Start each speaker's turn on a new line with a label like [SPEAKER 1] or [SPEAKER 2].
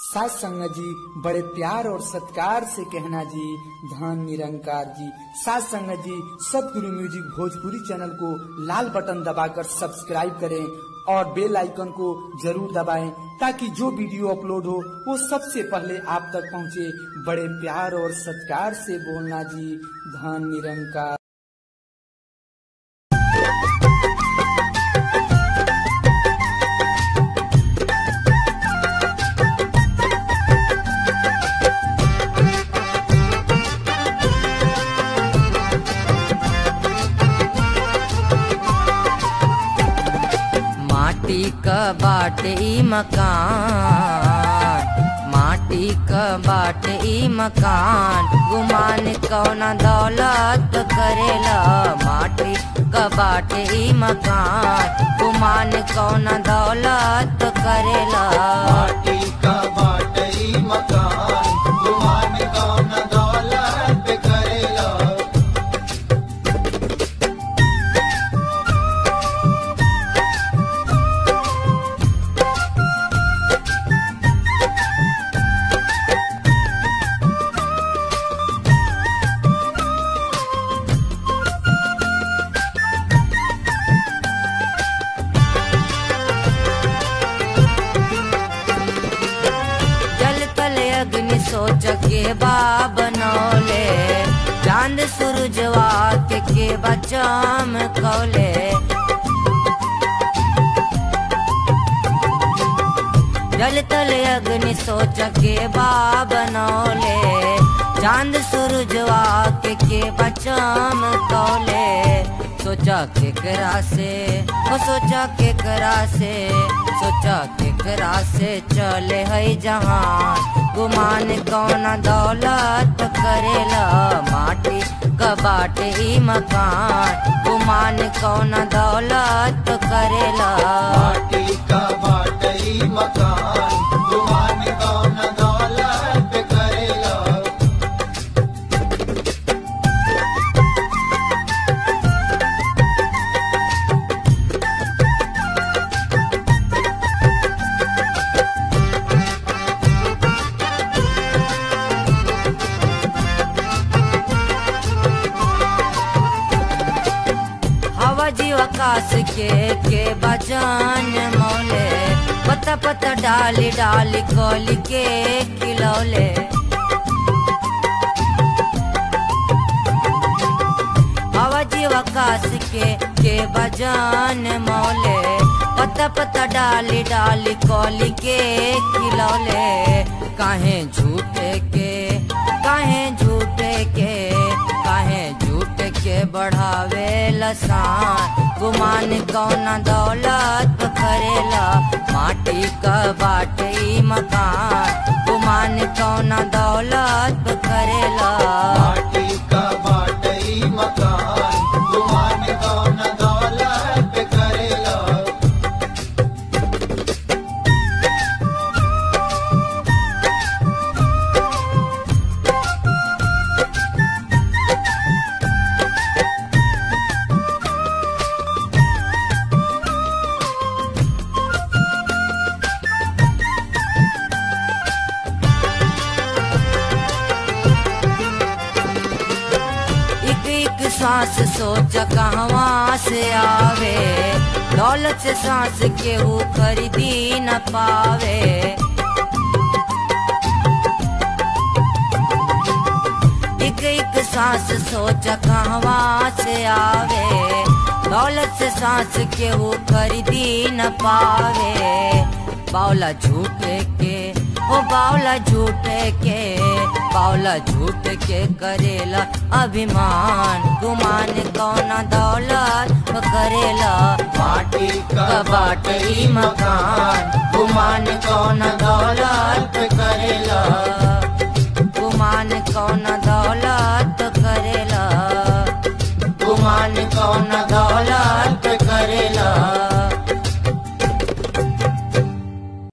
[SPEAKER 1] सास संग जी बड़े प्यार और सत्कार से कहना जी धन निरंकार जी सास संग जी सतगुरु म्यूजिक भोजपुरी चैनल को लाल बटन दबाकर सब्सक्राइब करें और बेल आइकन को जरूर दबाएं ताकि जो वीडियो अपलोड हो वो सबसे पहले आप तक पहुंचे बड़े प्यार और सत्कार से बोलना जी धन निरंकार
[SPEAKER 2] माटी क बाटे ई मकान माटी क बाटे ई मकान गुमान कौना दौलत करेला माटी क बाटे ई मकान गुमान कौना दौलत करेला
[SPEAKER 3] माटी का बाटई मकान गुमान कौन दौलत करेला
[SPEAKER 2] जल तले अग्नि सोच के बा बनौले चांद सूरजवा के के बचाम कौले जल तले अग्नि सोच के बा बनौले चांद सूरजवा के के बचाम कौले सोचा के करा से वो सोचा के करा से सोचा के करा से चले है जहान गुमान कौन दौलत करेला माटी कबाटे ई मकान गुमान कौन दौलत करेला
[SPEAKER 3] माटी का बाटई मकान गुमान कौन दौलत करेला
[SPEAKER 2] हवा जीव आकाश के के बजान मौले पता पता डाली डाली कोली के खिलौले हवा जीव आकाश के के बजान मौले पता पता डाली डाली कोली के खिलौले काहे झूठे के काहे झूठे के काहे झूठ के बढ़ावे लसान गुमान कौन दौलत करेला माटी क बाटे ई मकान गुमान कौन दौलत करेला
[SPEAKER 3] माटी का बाटई मकान गुमान कौन दौलत करेला
[SPEAKER 2] एक एक सांस सोच कहवा से आवे दौलत से सांस केहू खरीदी न पावे एक एक सांस सोच कहवा से आवे दौलत से सांस केहू खरीदी न पावे बावला झूठे के ओ बावला झूठे के बावला झूठ के करेला अभिमान गुमान कौन दौलत करेला
[SPEAKER 3] माटी का
[SPEAKER 2] बाटई मकान गुमान कौन दौलत
[SPEAKER 3] करेला
[SPEAKER 2] गुमान कौन दौलत करेला गुमान कौन